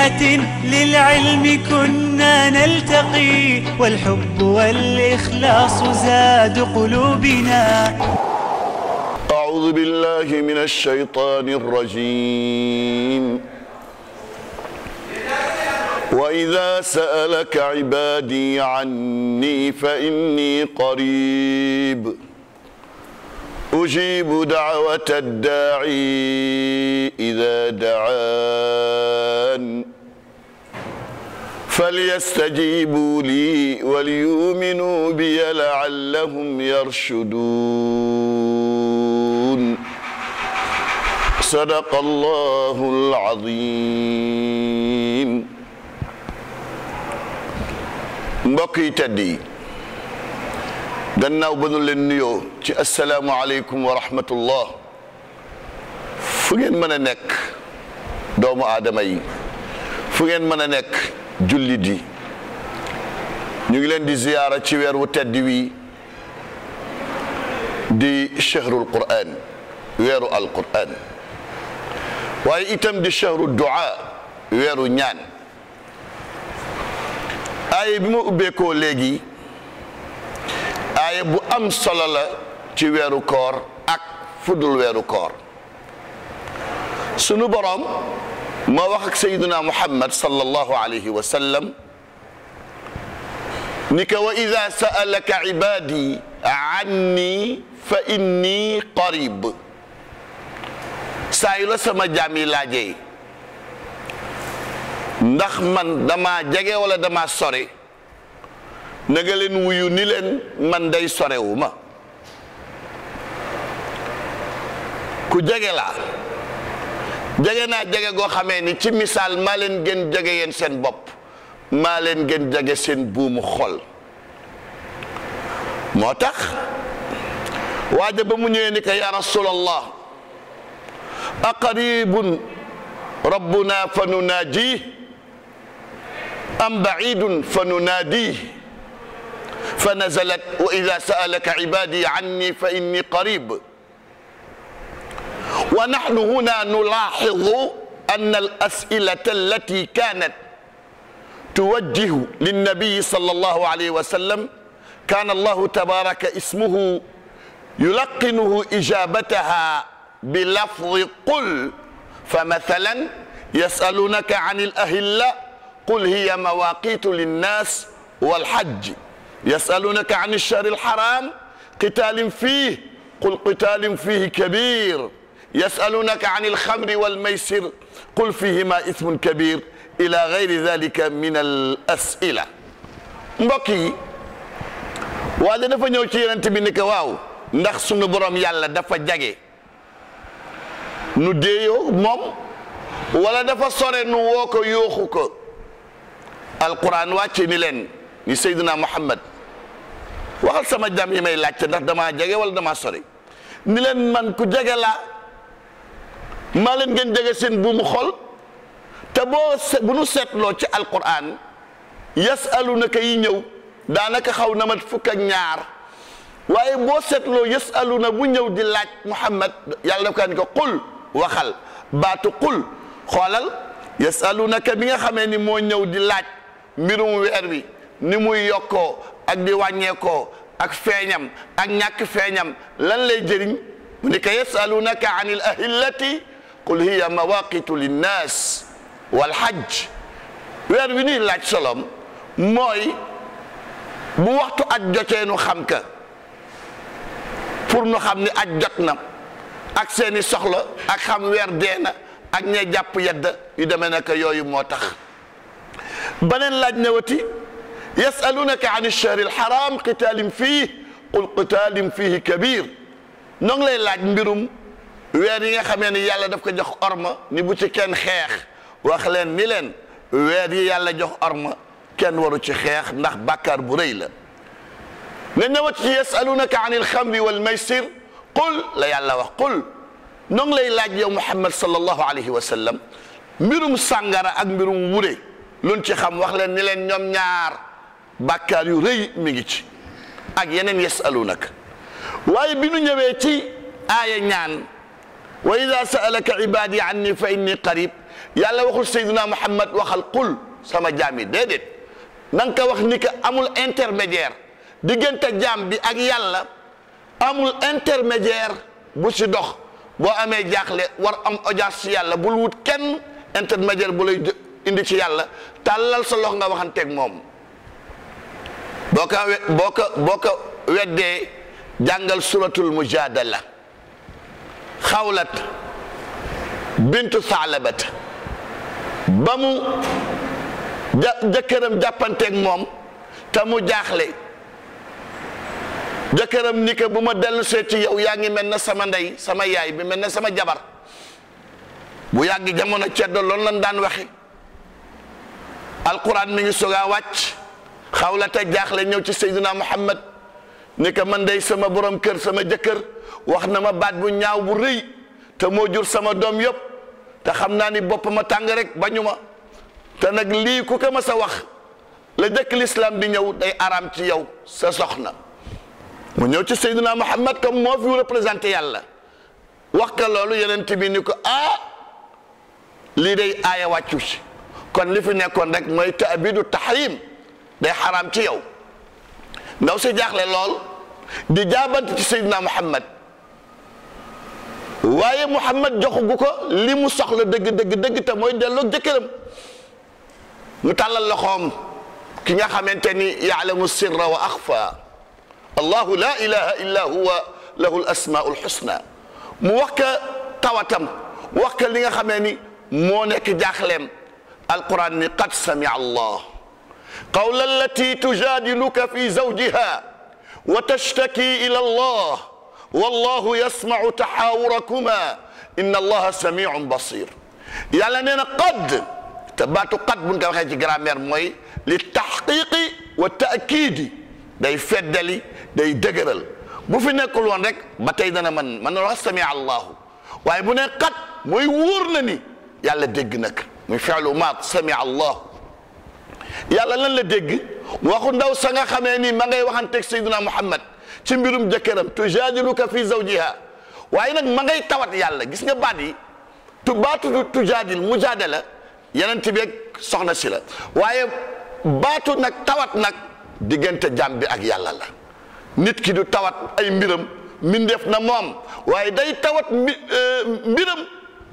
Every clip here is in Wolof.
بفسحة للعلم كنا نلتقي والحب والإخلاص زاد قلوبنا أعوذ بالله من الشيطان الرجيم وإذا سألك عبادي عني فإني قريب أجيب دعوة الداعي إذا دعان فليستجيبوا لي وليؤمنوا بي لعلهم يرشدون صدق الله العظيم mbokk yi tedd yi gannaaw ba nu leen nuyoo ci asalaamualeykum wa rahmatullah fu ngeen mën a nekk doomu aadama yi fu ngeen mën a nekk jullit yi ñu ngi leen di ziyaara ci weer wu tedd wi di shahrul qur'an weeru alqur'an waaye itam di shahru du'a weeru ñaan aaye bi ma ubbeekoo léegi aaye bu am solo la ci weeru koor ak fudul weeru koor sunu boroom moo wax ak sayyiduna muhammad sallallahu alayhi wa sallam ni ko wa ida sa'alaka ibadi anni fa inni qarib saa yu la sama jaam yi laajee ndax man dama jege wala dama sore na nga leen wuyu ni leen man day sorewu ma ku jege laa jege naa jege goo xamee ni ci misaal maa leen gën jege yéen seen bopp maa leen gën jege seen buumu xol moo tax waaja ba mu ñëwee ni ko ya rasulallah aqaribun rabbuna fa nunaajih am bacidun fa nunaadih fa nazalat wa ida saalaka cibadi anni fa inni qarib wa naxnu huna nulaaxidu an alasilata allati kanat tuwajjihu linnabiyi sala allahu alayhi wa sallam kana allahu tabaraka ismuhu yulaqinuhu ijabataha bilafdi qul فمثلا يسألونك عن الأهلة قل هي مواقيت للناس والحج يسألونك عن الشهر الحرام قتال فيه قل قتال فيه كبير يسألونك عن الخمر والميسر قل فيهما إثم كبير إلى غير ذلك من الأسئلة mbokk yi waaye dafa ñëw ci yonent bi ni ko waaw ndax sunu borom yàlla dafa jage nu déeyoo moom wala dafa sore nu woo ko yooxu ko alquran wàcce ni leen ni Seydina Muhammad waxal sama jam yi may laajte ndax damaa jege wala damaa sore ni leen man ku jege laa maa leen ngeen jege seen buumu xol te boo bu nu seetloo ci alquran yasalunaka yi ñëw daanaka xaw na mat fukk ak ñaar waaye boo seetloo yasaluna bu ñëw di laaj Muhammad yàlla daf kaa ni ko qul waxal baatu qul xoolal yasalunaka bi nga xamee ni moo ñëw di laaj mbirum weer wi ni muy yokkoo ak di wàññeekoo ak feeñam ak ñàkk feeñam lan lay jëriñ mu ni ko yasalunaka an il ahillati qul hiya mawaqitu linnas wal hajj weer wi nuy laaj solom mooy bu waxtu aj jotee nu xam ka pour nu xam ni aj jot na ak seeni soxla ak xam weer dee na ak ñe jàpp yedda yu demee naka yooyu moo tax beneen laaj ñëwati yasalunaka an alchahri alxaram qitaalin fii qul qitaalin fihi kabir noo ngi lay laaj mbirum weer yi nga xamee ni yàlla daf ko jox orma ni bu ci kenn xeex wax leen ni leen weer yi yàlla jox orma kenn waru ci xeex ndax bàkkaar bu rëy la nga ñëwati ci yasalunaka an alxamri walmaysir qul la yàlla wax qul noo ngi lay laaj yow muhammad sallallahu alayhi wa sallam mbirum sàngara ak mbirum wure luñ ci xam wax leen ni leen ñoom ñaar bàkkaar yu rëy mi ngi ci ak yeneen yasalunaka waaye bi nu ñëwee ci aaya ñaan wa ida saalaka ibadi anni fa inni qarib yàlla waxul Seydina Muhammad waxal qul sama jaam yi déedéet na nga ko wax ni que amul intermédiaire diggante jaam bi ak yàlla amul intermédiaire bu ci dox boo amee jaaxle war am audience ci yàlla bul wut kenn intermédiaire bu lay indi ci yàlla tàllal sa loxo nga waxanteeg moom boo ko we boo ko boo ko weddee jàngal suratul mujadala xawlat bintu saalabat ba mu ja jëkkëram jàppanteeg moom te mu jaaxle jëkkëram ni que bu ma dellu see ci yow yaa ngi mel na sama ndey sama yaay bi mel na sama jabar bu yàgg jamono ceddo loolu lan daan waxe alquran mi ngi soog a wàcc xawlata jaaxle ñëw ci Seydina Muhammad ni que man day sama borom kër sama jëkkër wax na ma baat bu ñaaw bu rëy te moo jur sama doom yëpp te xam naa ni bopp ma tàng rek bañu ma te nag lii ku ko ma sa wax la jëkk l'islam di ñëw day araam ci yow sa soxna mu ñëw ci Seydina Muhammad comme moo fi représenté yàlla wax ka loolu yeneen bi ni ko ah lii day aaya wàccu ci kon li fi nekkoon rek mooy taabidu tahrim day xaraam ci yow ndaw si jaaxle lool di jaabante ci Seydina Muhammad waaye Muhammad joxugu ko li mu soxla dëgg dëgg dëgg te mooy delloo jëkkëram mu tàllal loxoom ki nga xamante ni yaalamu sirra wa axfa allahu la ilaha illa huwa lahu l asmaul xusna mu wax ka tawatam wax ka li nga xamee ni moo nekk jaaxleem alquran ni qad samia allah qawla allati tujadiluka fi zawjiha wa tashtaki ila allah wallahu yasmau taxaawurakuma inna allaha samiun basir yàlla nee na qad te baatu qad buñ ko waxee ci grammaire mooy li taxqiqi wa taakidi day feddali day dëgëral bu fi nekkul woon rek ba tey dana man man na wax samia allahu waaye bu ne qad mooy wóor na ni yàlla dégg nag muy fi'lu maat samia allahu yàlla lan la dégg waxu ndaw sa nga xamee ni ma ngay waxanteeg sayyidina muhammad ci mbirum jëkkëram tujaadiluka fi zawjiha waaye nag ma ngay tawat yàlla gis nga baat yi tu baatu tujaadil mujaadala yeneen ti beeg soxna si la waaye baatu nag tawat nag diggante jàmm bi ak yàlla la nit ki du tawat ay mbiram mbindeef na moom waaye day tawat mbi mbiram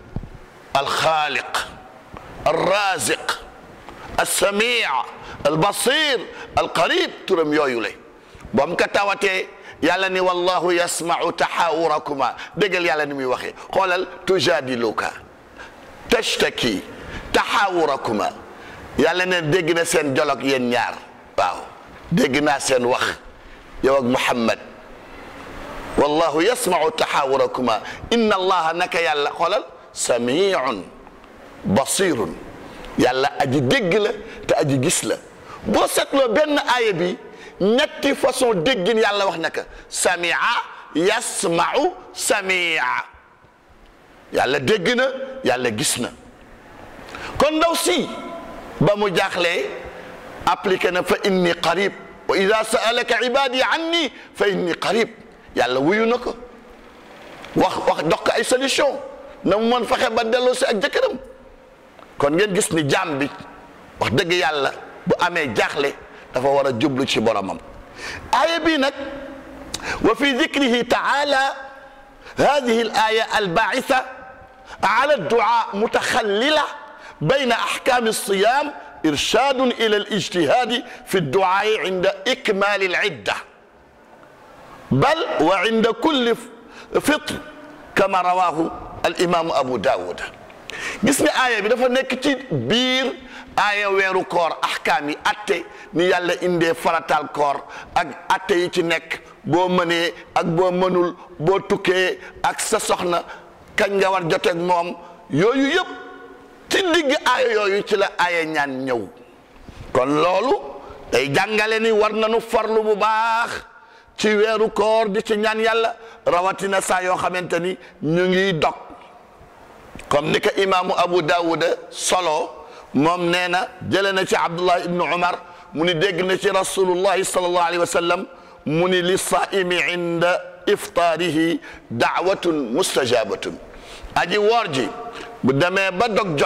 alxaaliq alraziq alsamii albasir alqarib turam yooyu la bam ka tawatee yàlla ni wallahu yasmau taxaawurakuma déggal yàlla ni muy waxee xoolal tujadiluka tashtaki taxaawurakuma yàlla ne dégg na seen jolog yéen ñaar waaw dégg naa seen wax yow ak Muhammad wallahu yasmau taxaawurakuma inna allaha naka yàlla xoolal samiun basirun yàlla aji dégg la te aji gis la boo seetloo benn aaya bi ñetti façon déggin yàlla wax naka samia yasmau samia yàlla dégg na yàlla gis na kon ndaw si ba mu jaaxlee appliqué na fa inni qarib wa ida saalaka ibadi anni fa inni qarib yàlla wuyu na ko wax wax dox ko ay solution na mu mën fexe ba delloo si ak jëkkëram kon ngeen gis ni jaam bi wax dëgg yàlla bu amee jaaxle dafa war a jublu ci boromam aaya bii nag wa fi dikrihi taala hadihi al aya albaisa ala addua mutaxallila bayna axkami alsiyam irshadun ila alijtihadi fi adduai inda ikmali alidda bal wa inda kulli fitr kama rawahu alimamu abu dawud gis nga aaya bi dafa nekk ci biir aaya weeru koor ahkaam yi atte ni yàlla indee faratal koor ak atte yi ci nekk boo mënee ak boo mënul boo tukkee ak sa soxna kañ nga war joteeg moom yooyu yëpp ci digg aaya yooyu ci la aaya ñaan ñëw kon loolu day jàngale ni war nañu farlu bu baax ci weeru koor di ci ñaan yàlla rawatina saa yoo xamante ni ñu ngi dog comme ni ko imaamu Abu Dawuda solo moom nee na jëlee na ci Abdullah ibnu Umar mu ni dégg na ci rasulullahi sallallahu alayhi wa sallam mu ni li saimi inda iftaarihi daawatun mustajabatun aji woor ji bu demee ba dog jot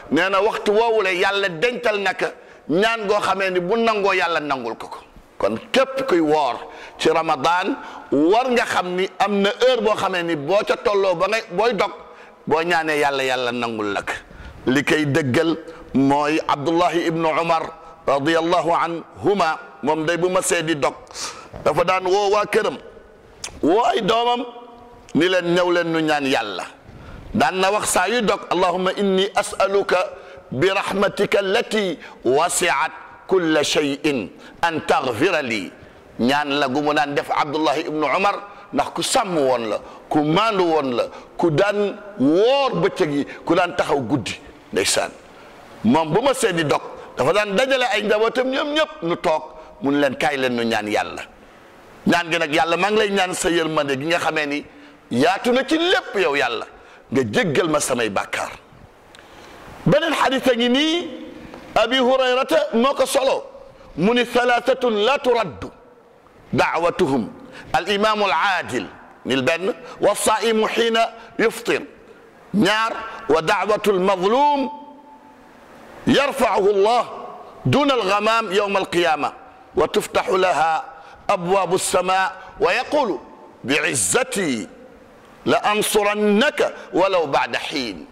nee na waxtu woowule yàlla dencal naka ñaan goo xamee ni bu nangoo yàlla nangul ko ko kon képp kuy woor ci ramadan war nga xam ni am na heure boo xamee ni boo ca tolloo ba ngay booy dog boo ñaanee yàlla yàlla nangul nag li koy dëggal mooy abdullahi ibnu umar radiallahu anhuma moom day bu ma see di dog dafa daan woo waa këram woo ay doomam ni leen ñëw leen nu ñaan yàlla daan na wax saa yu dog allahumma inni as'aluka bi rahmatika allati wasiat kulla shay'in an taghfira lii ñaan la gu mu daan def abdullahi ibnu umar ndax ku sàmm woon la ku maandu woon la ku daan woor bëccëg yi ku daan taxaw guddi ndeysaan moom bu ma seedi dog dafa daan dajale ay njabootam ñoom ñëpp nu toog mun leen kaay leen nu ñaan yàlla ñaan gi nag yàlla maa ngi lay ñaan sa yërmande gi nga xamee ni yaatu na ci lépp yow yàlla nga jéggal ma samay bàkkaar beneen xadis a ngi nii abi hurayrata moo ko solo mu ni thalathatun la turaddu daawatuhum al imamu al aadil nil benn wa saimu xiina yuftir ñaar wa daawatu al mazlum yarfaahu llah duna al ghamam yawma al qiyama wa tuftaxu laha abwaabu alsama wa yaqulu biizzati la ansurannaka walaw baada xiin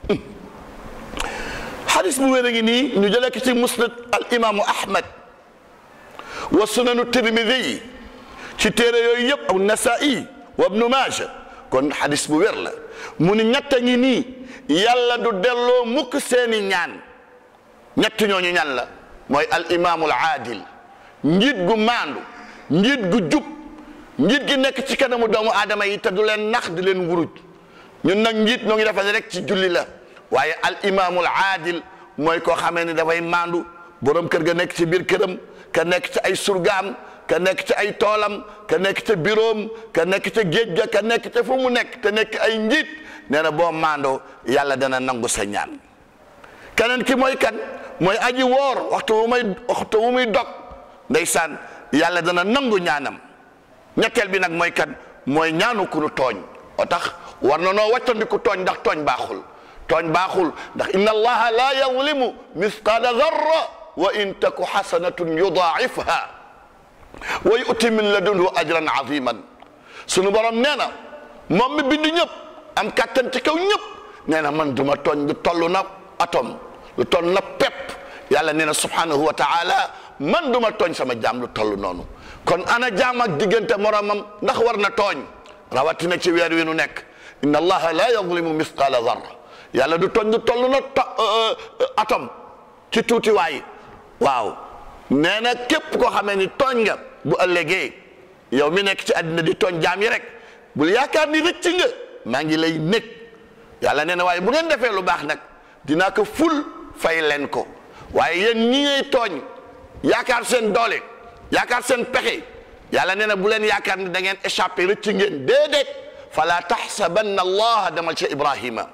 xadis bu wér a ngi nii ñu jëlee ko ci musnad al imaamu ahmad wa sunanu tirmidi ci téere yooyu yëpp aw nasai wa ibnu maaja kon xadis bu wér la mu ni ñett a ngi nii yàlla du delloo mukk seeni ñaan ñett ñooñu ñan la mooy al imaamul aadil njiit gu maandu njiit gu jub njiit gi nekk ci kanamu doomu aadama yi te du leen nax di leen wuruj ñun nag njiit ñoo ngi defal rek ci julli la waaye al imaamul aadil mooy koo xamee ni dafay maandu borom kër ga nekk ci biir këram ka nekk ci ay surgaam ka nekk ci ay toolam ka nekk ca biroom ka nekk ca géej ga ka nekk ca fu mu nekk te nekk ay njiit nee na boo maandoo yàlla dana nangu sa ñaan keneen ki mooy kan mooy aji woor waxtu wu muy waxtu wu muy dog ndeysaan yàlla dana nangu ñaanam ñetteel bi nag mooy kan mooy ñaanu ku nu tooñ o tax war na noo wàccandiku tooñ ndax tooñ baaxul tooñ baaxul ndax inna allaha la yazlimu misqala darra wa in taku xasanatun yudaifha wa yuti min ladunhu ajran aziman sunu borom nee na moom mi bind ñëpp am kàttan ci kaw ñëpp nee na man duma tooñ lu toll na atom lu toll na pepp yàlla nee na subhanahu wa taala man duma tooñ sama jaam lu toll noonu kon ana jaam ak diggante moromam ndax war na tooñ rawatina ci weer wi nu nekk inna allaha la yazlimu misqala zarra yàlla du tooñ lu toll na to atom ci tuuti waay waaw nee na képp koo xamee ni tooñ nga bu ëllëgee yow mi nekk ci àddina di tooñ jaam yi rek bul yaakaar ni rëcc nga maa ngi lay nekk yàlla nee na waaye bu ngeen defee lu baax nag dinaa ko ful fay leen ko waaye yéen ñi ngay tooñ yaakaar seen doole yaakaar seen pexe yàlla nee na bu leen yaakaar ni da ngeen échappé rëcc ngeen déedéet fala taxsabanna allaha demal ca ibrahima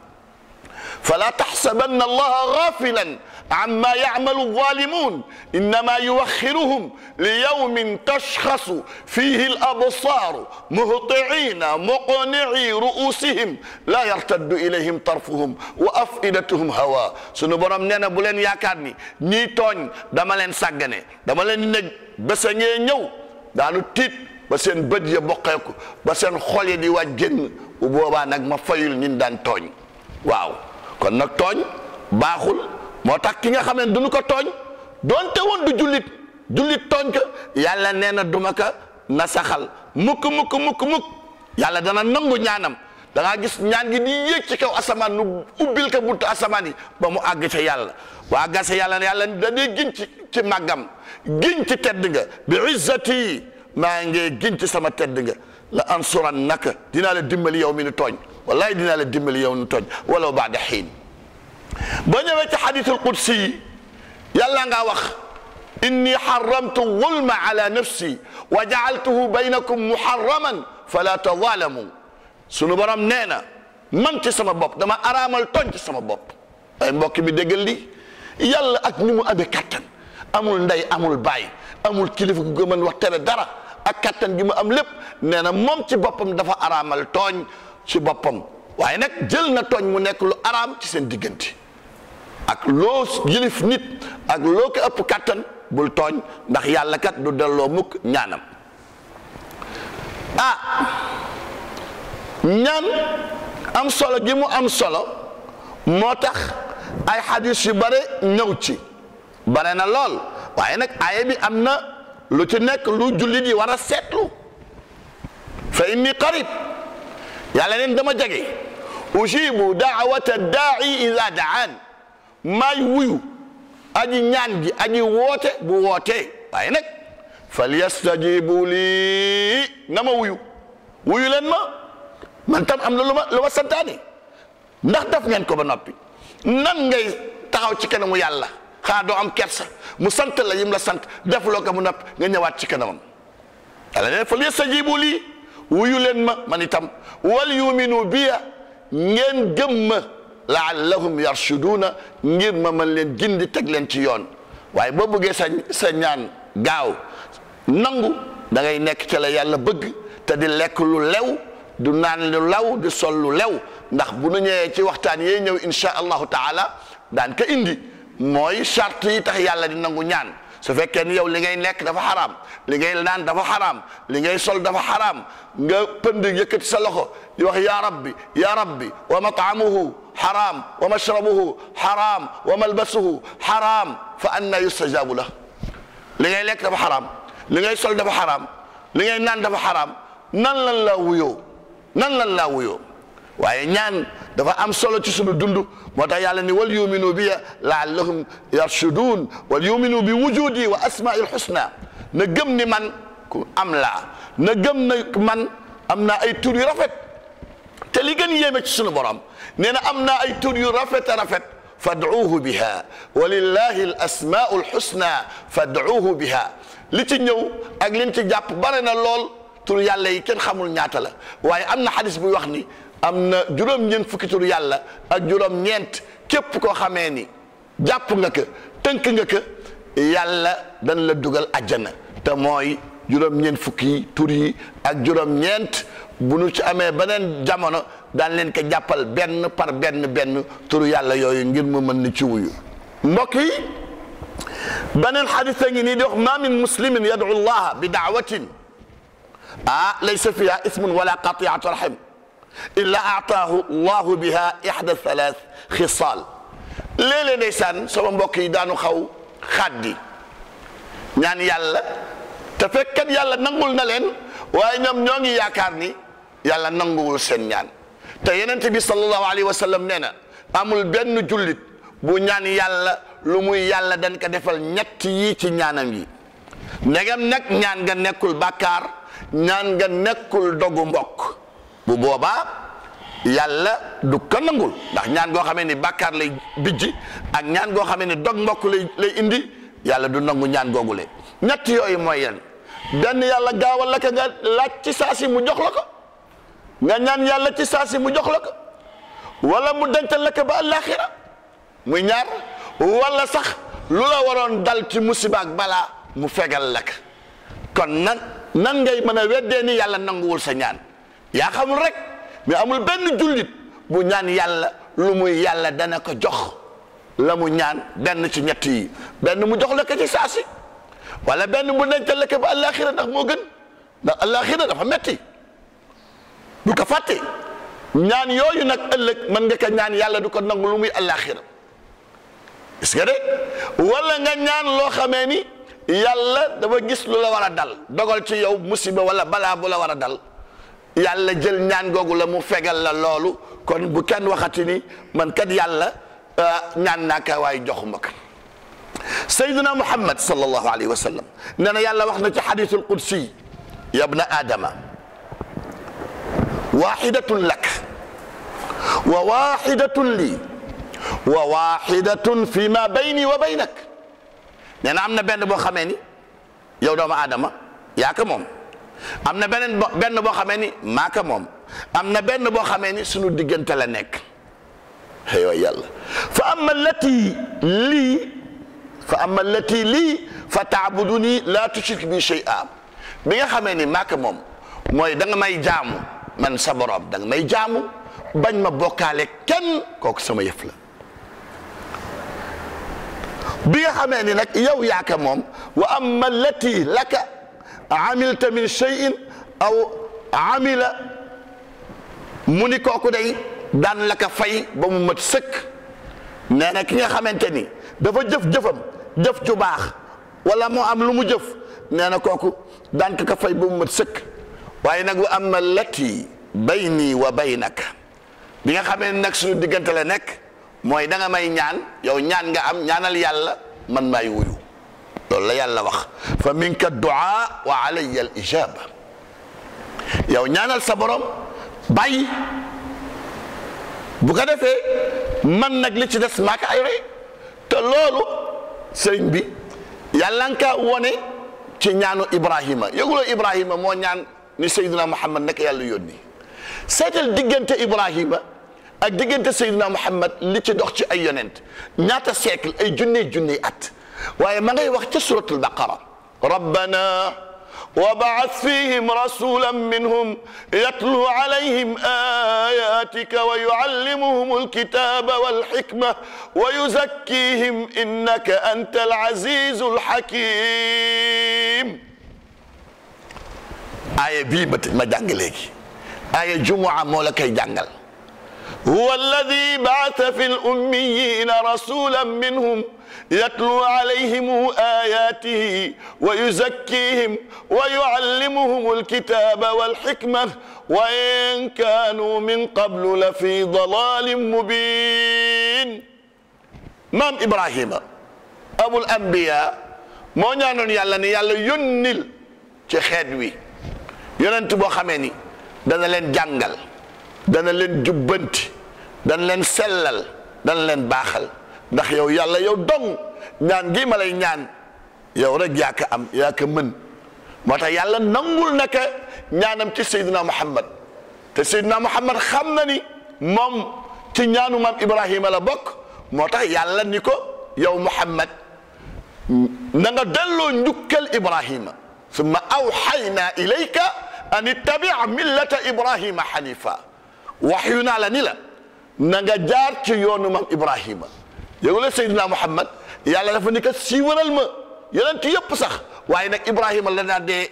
fala taxsabanna allaha gafilan amma yacmalu zalimun innama yuwaxiruhum liyawmin tashxasu fihi alabsaru muhtiina muqnici ru'usihim la yartaddu ilayhim tarfuhum wa afidatuhum hawa sunu borom nee na bu leen yaakaar ni ñii tooñ dama leen sàggane dama leen ne bésa ngee ñëw daanu tiit ba seen bët ya bokkeeku ba seen xol ya di waaj génn bu boobaa nag ma fayul ñin daan tooñ waaw kon nag tooñ baaxul moo tax ki nga xam ne duñu ko tooñ doonte woon du jullit jullit tooñ ko yàlla nee na duma ko nasaxal mukk mukk mukk mukk yàlla dana nangu ñaanam da ngaa gis ñaan gi di yéeg ci kaw asamaan nu ubbil ko buntu asamaan yi ba mu àgg ca yàlla waa gase yàlla ne yàlla da dee giñ ci ci màggam giñ ci tedd nga bi izzati maa ngi giñ ci sama tedd nga la ansuran naka dinaa la dimbali yow mi nu tooñ wallahi dinaa la dimbali yow mi nu tooñ walaw baada xiin boo ñëwee ci xadiisul qudsi yi yàlla nga wax inni xaramtu zulma ala nafsi wa jaaltuhu baynakum muharraman fala tazalamu sunu borom nee na man ci sama bopp dama araamal tooñ ci sama bopp ay mbokk mi déggal li yàlla ak ni mu amee kattan amul ndey amul baay amul kilifa gu ko mën wax tere dara ak kattan gi mu am lépp nee na moom ci boppam dafa araamal tooñ ci boppam waaye nag jël na tooñ mu nekk lu araam ci seen diggante ak loo yilif nit ak loo ko ëpp kàttan bul tooñ ndax yàlla kat du delloo mukk ñaanam ah ñaan am solo gi mu am solo moo tax ay xadis yu bare ñëw ci bare na lool waaye nag aaya bi am na lu ci nekk lu jullit yi war a seetlu fa inni qarib yàlla neen dama jege ujibu daawata daai ida daan maay wuyu aji ñaan ji aji woote bu wootee waaye nag falyastajibu lii na ma wuyu wuyu leen ma man tam am na lu ma lu ma santaane ndax daf ngeen ko ba noppi nan ngay taxaw ci kanamu yàlla xanaa doo am kersa mu sant la yim la sant defloo ko mu noppi nga ñëwaat ci kanamam yàlla ne falyastajibu lii wuyu leen ma man itam wal yuminu biya ngeen gëm ma laallahum yarshuduuna ngir ma mën leen gindi teg leen ci yoon waaye boo bëggee sa sa ñaan gaaw nangu da ngay nekk ci la yàlla bëgg te di lekk lu lew du naan lu law di sol lu lew ndax bu nu ñëwee ci waxtaan yee ñëw insha allahu taala daan ko indi mooy charte yi tax yàlla di nangu ñaan su fekkee ni yow li ngay lekk dafa xaraam li ngay naan dafa xaraam li ngay sol dafa xaraam nga pënd yëkkati sa loxo di wax ya rabbi ya rabbi wa mat'amuhu xaraam wa mashrabuhu xaraam wa malbasuhu xaraam fa anna yustajabu la li ngay lekk dafa xaraam li ngay sol dafa xaraam li ngay naan dafa xaraam nan lan laa wuyoo nan lan laa wuyoo waaye ñaan dafa am solo ci sunu dund moo tax yàlla ni wal yuminu bi laallahum yarshudun wal yuminu bi wujudi wa asmail husna na gëm ni man ku am laa na gëm na man am naa ay tur yu rafet te li gën yéeme ci sunu borom nee na am naa ay tur yu rafet a rafet fad'uuhu biha wa lillahi al asmaau al husna fad'uuhu biha li ci ñëw ak liñ ci jàpp bare na lool tur yàlla yi kenn xamul ñaata la waaye am na xadis buy wax ni am na juróom-ñeent fukki tur yàlla ak juróom-ñeent képp koo xamee ni jàpp nga ko tënk nga ko yàlla dañ la dugal àjjana te mooy juróom-ñeent fukki tur yi ak juróom-ñeent bu nu ci amee beneen jamono daan leen ko jàppal benn par benn benn turu yàlla yooyu ngir mu mën ni ci wuyu mbokk yi beneen xadis a ngi nii di wax ma min muslimin yad'u llaha bi daawatin ah laysa fiha ismun wala qatiatu rahim illa aataahu llahu biha ihda thalath xisaal léeg-léeg ndeysaan sama mbokk yi daanu xaw xaddi ñaan yàlla te fekkat yàlla nangul na leen waaye ñoom ñoo ngi yaakaar ni yàlla nanguwul seen ñaan te yenente bi sallallahu alayhi wa sallam nee na amul benn jullit bu ñaan yàlla lu muy yàlla dañ ko defal ñett yi ci ñaanam yi ndegam nag ñaan nga nekkul bàkkaar ñaan nga nekkul dogu mbokk bu boobaa yàlla du ko nangul ndax ñaan goo xamee ni bàkkaar lay bijji ak ñaan goo xamee ni dog mbokk lay lay indi yàlla du nangu ñaan googule ñett yooyu mooy yan benn yàlla gaawal la ko nga laaj ci saasi mu jox la ko nga ñaan yàlla ci saasi mu jox la ko wala mu dencal la ko ba àllaaxira muy ñaar wala sax lu la waroon dal ci musiba ak balaa mu fegal la ko kon nan nan ngay mën a weddee ni yàlla nanguwul sa ñaan yaa xamul rek mais amul benn jullit bu ñaan yàlla lu muy yàlla dana ko jox la mu ñaan benn ci ñett yi benn mu jox la ko ci saasi wala benn mu dencal la ko ba àllaaxira ndax moo gën ndax àllaaxira dafa metti du ko fàtte ñaan yooyu nag ëllëg mën nga ko ñaan yàlla du ko nangu lu muy àllaaxira est-ce que de wala nga ñaan loo xamee ni yàlla dafa gis lu la war a dal dogal ci yow musiba wala balaa bu la war a dal yàlla jël ñaan googu la mu fegal la loolu kon bu kenn waxati ni man kat yàlla ñaan naa ka waaye joxuma ko sayyiduna muhammad sallallahu alayhi wa sallam nee na yàlla wax na ci xadisul qudsi yabna adama waxidatun lak wa waxidatun lii wa waxidatun fi ma bayni wa baynak nee na am na benn boo xamee ni yow doomu aadama yaa ko moom am na beneen bo benn boo xamee ni maa ko moom am na benn boo xamee ni sunu diggante la nekk aywa yàlla fa amma allati lii fa amma allati lii fa taabuduni la tushrik bi shay'a bi nga xamee ni maa ko moom mooy da nga may jaamu man sa borom da nga may jaamu bañ ma bokkaale kenn kooku sama yëf la bi nga xamee ni nag yow yaaka moom wa amma allati laka amilta min shay'in aw amila mu ni kooku day daan la ka fay ba mu mat sëkk nee na ki nga xamante ni dafa jëf-jëfam jëf ju baax wala moo am lu mu jëf nee na kooku daan ka ka fay ba mu mat sëkk waaye nag wa amma allati bayni wa baynaka bi nga xamee nag suñu diggante la nekk mooy da nga may ñaan yow ñaan nga am ñaanal yàlla man maay wuyu loolu la yàlla wax fa minka duaa wa alayya al ijaba yow ñaanal sa borom bàyyi bu ko defee man nag li ci des maa ko ay rey te loolu sëriñ bi yàlla nga kaa wone ci ñaanu Ibrahima yëguloo Ibrahima moo ñaan ni Seydina Muhammad nekk yàlla yónni seetal diggante Ibrahima ak diggante Seydina Muhammad li ci dox ci ay yonent ñaata siècle ay junney junney at waaye ma ngay wax ca suratul baqara rabbana وابعث فيهم رسولا منهم يتلو عليهم آياتك ويعلمهم الكتاب والحكمة ويزكيهم إنك أنت العزيز الحكيم آية بي ما جانجليك آية جمعة مولا جانجل هو الذي بعث في الأميين رسولا منهم يتلو عليهم آياته ويزكيهم ويعلمهم الكتاب والحكمة وإن كانوا من قبل لفي ضلال مبين مام إبراهيم أبو الأنبياء moo ñaanoon yàlla ne yàlla yónnil ci xeet wi yonent boo xamee ni dana leen jàngal dana leen jubbanti dana leen sellal dana leen baaxal ndax yow yàlla yow dong ñaan gi ma lay ñaan yow rek yaa ko am yaa ko mën moo tax yàlla nangul naka ñaanam ci Seydina Muhammad te Seydina Muhammad xam na ni moom ci ñaanu maam Ibrahima la bokk moo tax yàlla ni ko yow Muhammad na nga delloo njukkal Ibrahima summa awxayna ilayka an ittabi millata Ibrahima xanifa waxyu naa la ni la na nga jaar ci yoonu maam Ibrahima yow la Seydina Muhammad yàlla dafa ni ko siiwaral ma yonent yëpp sax waaye nag Ibrahima la daa dee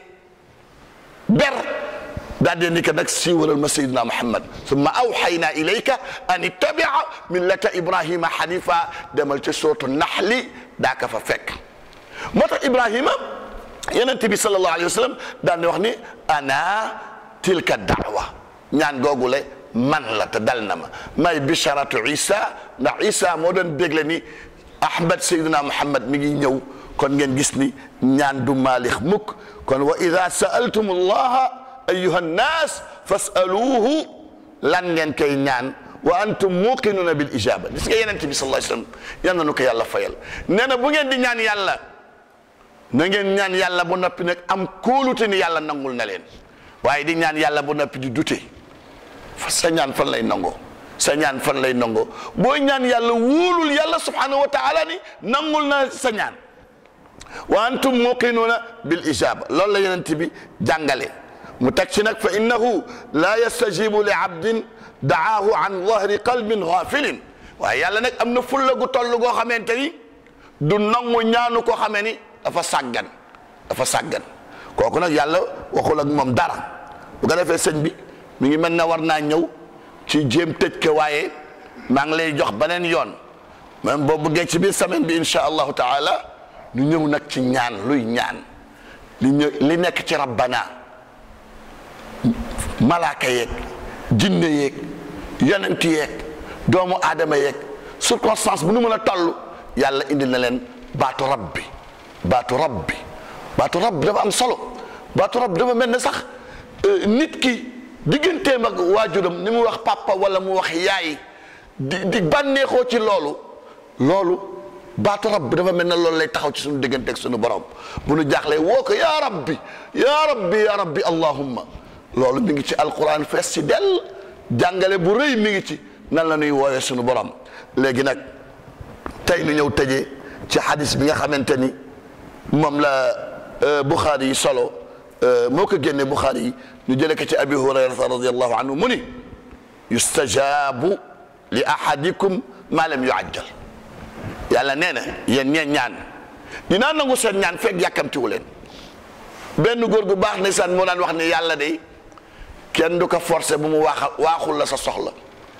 ber daa dee ni ko nag siiwaral ma Seydina Muhammad summa awxayna ilayka an ittabia millata Ibrahima xanifa demal ci sootu naxli daa ka fa fekk moo tax Ibrahima yonent bi sallallahu alayhi wa sallam daan wax ni ana tilka daawa ñaan googule man la te dal na ma may bisharatu isa ndax isa moo doon bégle ni ahmad sayyidina muhammad mi ngi ñëw kon ngeen gis ni ñaan du maalix mukk kon wa ida saaltum allaha ayuha nnaas fasaluuhu lan ngeen koy ñaan wa antum muqinuna bil ijaba gis nga yenente bi sallallahu alayhi wasallam yal na nu ko yàlla fayal nee na bu ngeen di ñaan yàlla na ngeen ñaan yàlla bu noppi nag am kóolute ni yàlla nangul na leen waaye di ñaan yàlla bu noppi di dute sa ñaan fan lay nangoo sa ñaan fan lay nangoo boo ñaan yàlla wóolul yàlla subhanahu wa taala ni nangul na sa ñaan wa antum muqinuuna bil ijaba loolu la yonent bi jàngale mu teg ci nag fa innahu la yastajibu li abdin daahu an dahri qalbin ghafilin waaye yàlla nag am na fulla gu toll goo xamante ni du nangu ñaanu koo xamee ni dafa sàggan dafa sàggan kooku nag yàlla waxul ak moom dara bu ko defee sëñ bi mi ngi mel ne war naa ñëw ci jéem tëj ko waaye maa ngi lay jox beneen yoon même boo bëggee ci biir semaine bi insha allahu taala ñu ñëw nag ci ñaan luy ñaan li ñë li nekk ci rabbana malaaka yeeg jinne yeeg yonent yeeg doomu aadama yeeg circonstance bu nu mën a toll yàlla indi na leen baatu rabbi baatu rabbi baatu rabbi dafa am solo baatu rabbi dafa mel ne sax nit ki digganteem ak waajuram ni mu wax papa wala mu wax yaay di di bànneexoo ci loolu loolu baatu rabbi dafa mel ne loolu lay taxaw ci suñu diggante ak suñu borom bu nu jaaxlee woo ko yaa rabbi yaa rabbi yaa rabbi allahumma loolu mi ngi ci alquran fees ci dell jàngale bu rëy mi ngi ci nan la ñuy woowee suñu borom léegi nag tey nu ñëw tëjee ci xadis bi nga xamante ni moom la Buxaari yi solo moo ko génne Buxaari yi ñu jële ko ci abi hurayrata radiallahu anhu mu ni yustajaabu li ahadikum ma lam yuajjal yàlla nee na yéen ñeen ñaan dinaa nangu seen ñaan fekk yàkkamtiwu leen benn góor gu baax ne san moo daan wax ne yàlla de kenn du ko forcer bu mu waaxa waaxul la sa soxla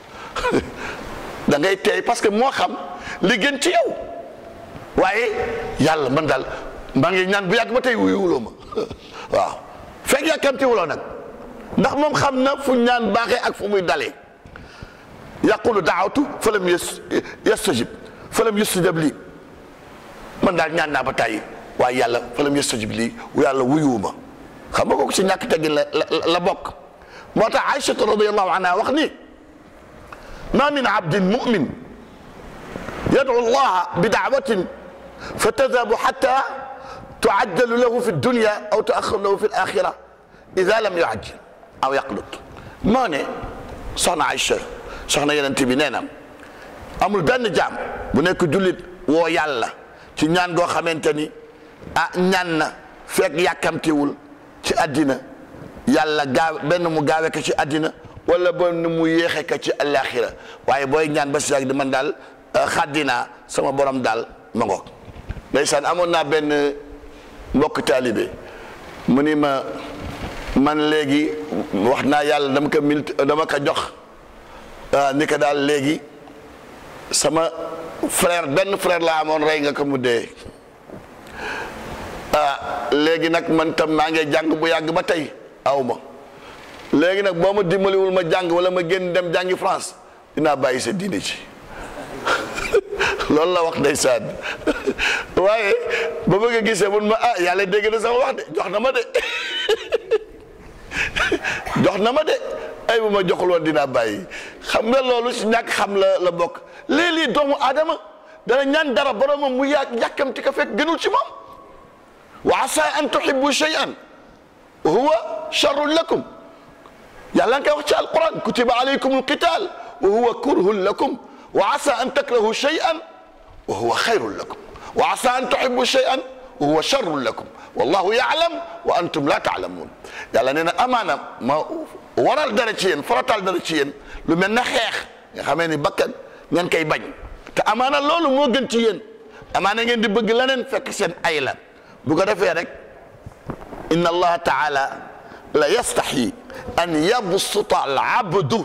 da ngay teey parce que moo xam li gën ci yow waaye yàlla man daal maa ngi ñaan bu yàgg ba tey wuyuwuloo ma waaw fekk yàkkamtiwuloo nag ndax moom xam na fu ñaan baaxee ak fu muy dalee yaqulu daawatu fa lam yas yastajib fa lam yastajib lii man daal ñaan naa ba tàyyi waaye yàlla fa lam yastajib lii yàlla wuyuwuma xam nga kooku ci ñàkk teggin la la bokk moo tax Aïchata radiyallahu anha wax ni ma min abdin mumin yad'u allaha bi da'watin fa tadhabu hatta tu'ajjalu lahu fi dunya aw tu'akhkharu lahu fi al-akhirah idha lam yu'ajjil aw yaqnut moo ne soxna Aïcha soxna Yonent bi nee na amul benn jaam bu nekk jullit woo yàlla ci ñaan goo xamante ni ah ñaan na fekk yàkkamtiwul ci àddina yàlla gaaw benn mu gaawe ko ci àddina wala benn mu yéexe ko ci àllaaxira waaye booy ñaan ba si yàgg di man daal xaddinaa sama borom daal ma ngoog ndeysaan amoon naa benn mbokk taalibe mu ni ma man léegi wax naa yàlla dama ko mil dama ko jox ni ko daal léegi sama frère benn frère laa amoon rey nga ko mu dee ah léegi nag man tam maa ngi jàng bu yàgg ba tey aw ma léegi nag boo ma dimbaliwul ma jàng wala ma génn dem jàngi France dinaa bàyyi sa diine ci loolu la wax ndeysaan waaye ba bëgg a gisee mun ma ah yàlla dégg na sama wax de jox na ma de jox na ma de ay bu ma joxul woon dinaa bàyyi xam nga loolu si ñàkk xam la la bokk léeg-léeg doomu aadama dana ñaan dara boromam mu yàgg yàkkamti ko fekk gënul ci moom wa asa an tuhibbu shay'an wa huwa sharrun lakum yàlla nga koy wax ci alquran kutiba alaykum alqital wa huwa kurhun lakum wa asa an takrahu shay'an wa huwa khayrun lakum wa asa an tuhibbu shay'an wa huwa sharrun lakum wallahu ya'lam wa antum la ta'lamun yàlla nee na amaana ma waral dara ci yéen faratal dara ci yéen lu mel na xeex nga xamee ni bakkan ngeen koy bañ te amaana loolu moo gën ci yéen amaana ngeen di bëgg leneen fekk seen ay la bu ko defee rek inna allaha taala la yastaxyi an yabsuta al abdu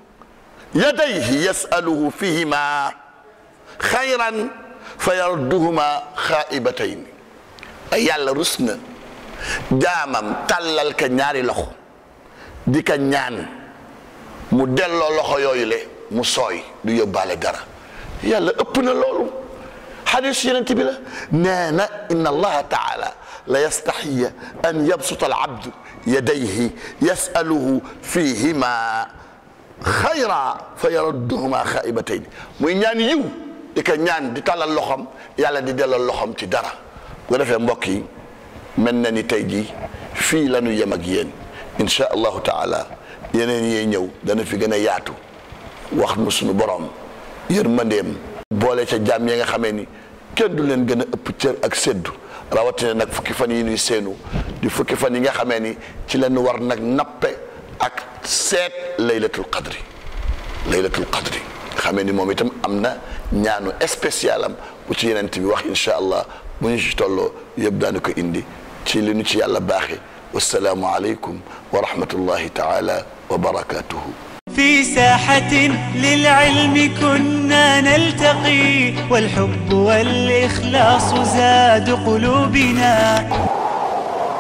yadayhi yasaluhu fihima xayran fa yarduhuma xaa'ibatayn yàlla rus na jaamam tàllal ka ñaari loxo di ka ñaan mu delloo loxo yooyu le mu sooy du yóbbaale dara yàlla ëpp na loolu xadis yenent bi la nee na inna allaha taala la yastaxiya an yabsuta al abdu yadayhi yasaluhu fihima xayra fa yarudduhuma xaibatayn muy ñaan yiw di ko ñaan di tàllal loxom yàlla di delloo loxom ci dara bu defee mbokk yi mel na ni tey jii fii la ñu yem ak yéen insha allahu taala yeneen yee ñëw dana fi gën a yaatu wax nu suñu borom yërmandeem boole ca jàmm yi nga xamee ni kenn du leen gën a ëpp cër ak séddu rawatina nag fukki fan yi ñuy séenu di fukki fan yi nga xamee ni ci lañu war nag nappe ak seet laylatul qadri laylatul qadri xamee ni moom itam am na ñaanu spécial am bu ci yeneen bi wax insha allah bu ñu ci tolloo yëpp daanu ko indi ci li ñu ci yàlla baaxe wassalaamu aleykum wa rahmatullahi taala wa barakatuhu في ساحة للعلم كنا نلتقي والحب والإخلاص زاد قلوبنا